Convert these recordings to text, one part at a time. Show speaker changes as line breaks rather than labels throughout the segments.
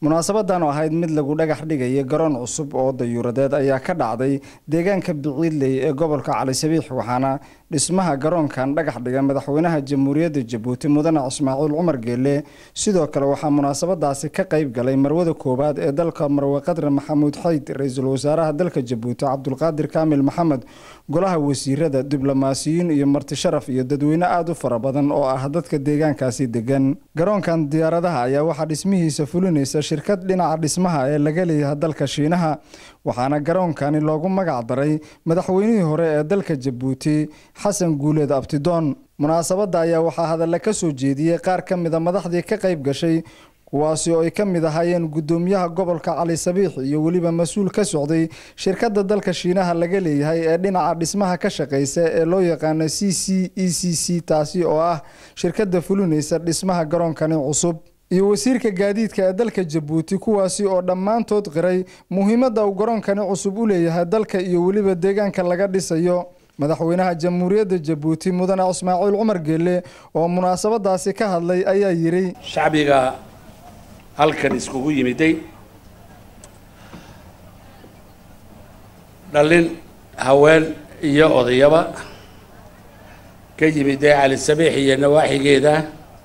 munaasabadan oo ahayd mid lagu dhagax dhigaya garoon cusub oo dayuuradeed ayaa ka dhacday deegaanka biciidley ee gobolka cali sabiix waxaana dhismaha garoonkan dhagax dhiga madaxweynaha jamhuuriyadda jabuuti mudane ismaaciil cumar geelle sidoo kale waxaa munaasabadaasi ka qayb galay marwada koowaad ee dalka marwe qadre maxamuud xayd ra-iisul wasaaraha dalka jabuuti cabdulqaadir kaamil maxamed golaha wasiirada diblomaasiyiin iyo marti sharaf iyo dadweyne aada u fara badan oo ah dadka deegaankaasi degan garoonkan diyaaradaha ayaa waxaa dhismihiisa fulinaysa shirkad dhinaca dhismaha ee laga leeyahay dalka shiinaha waxaana garoonkani loogu magac daray madaxweynihii hore ee dalka jabuuti xasan guuleed abtidoon munaasabadda ayaa waxaa hadalla ka soo jeediyey qaar ka mida madaxdii ka qayb gashay kuwaasi oo ay ka mid ahaayeen guddoomiyaha gobolka cali sabiix iyo weliba mas-uul ka socday shirkadda dalka shiinaha laga leeyahay ee dhinaca dhismaha ka shaqeysa ee loo yaqaano c c e c c taasi oo ah shirkadda fulinaysa dhismaha garoonkani cusub iyo wasiirka gaadiidka ee dalka jabuuti kuwaasi oo dhammaantood qiray muhiimadda uu garoonkani cusub u leeyahay dalka iyo weliba deegaanka laga dhisayo madaxweynaha jamhuuriyadda jabuuti mudane ismaaciil cumar geelle oo munaasabadaasi ka hadlay ayaa yidhi
shacbiga halkan iskugu yimiday dhallin haween iyo odayaba ka yimiday cali sabiix iyo nawaaxigeeda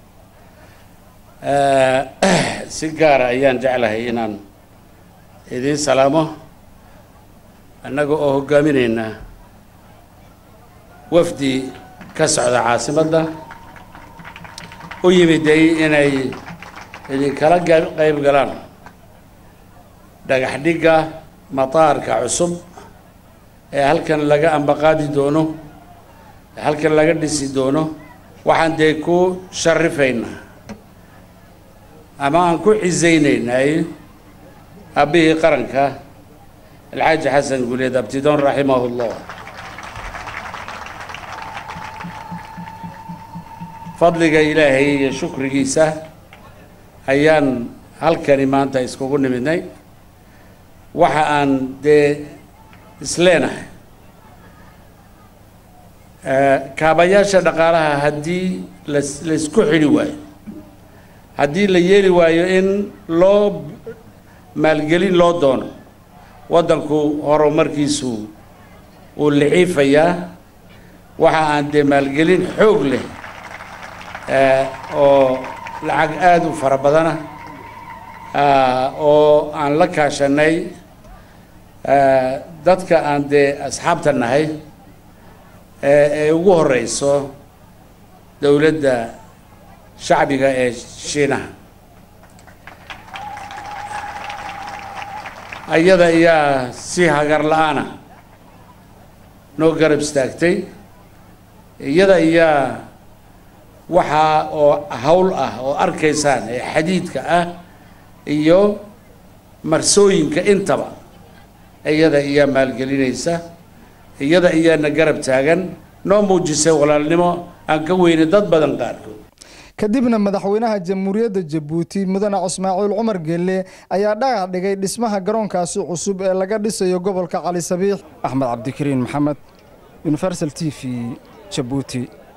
si gaara ayaan jeclahay inaan idiin salaamo annaga oo hoggaaminaynaa wafdi ka socda caasimadda u yimiday inay idinkala qayb galaan dhagax dhigga mataarka cusub ee halkan laga ambaqaadi doono ee halkan laga dhisi doono waxaan dee ku sharifaynaa ama aan ku cisaynaynay aabihii qaranka alxaaji xasan guuleed abtidoon raximahu llah fadliga ilaahay iyo shukrigiisa ayaan halkani maanta iskugu nimidnay waxa aan dee isleenahay kaabayaasha dhaqaalaha haddii las laysku xidhi waayo haddii la yeeli waayo in loo maalgelin loo doono waddanku horumarkiisu uu liciifayaa waxa aan dee maalgelin xoog leh oo lacag aada u fara badana oo aan la kaashanay dadka aan dee asxaabta nahay ee ugu horeyso dowladda shacbiga ee shiinaha ayada ayaa si hagar la-aana noo garab istaagtay iyada ayaa waxaa oo hawl ah oo arkaysaan ee xadiidka ah iyo marsooyinka intaba iyada ayaa maalgelinaysa iyada ayaana garab taagan noo muujisay walaalnimo aan ka weyne dad badan qaarkood
kadibna madaxweynaha jamhuuriyadda jabuuti mudane ismaaciil cumar geelle ayaa dhagax dhigay dhismaha garoonkaasi cusub ee laga dhisayo gobolka cali sabiix axmed cabdikariin maxamed universal t v jabuuti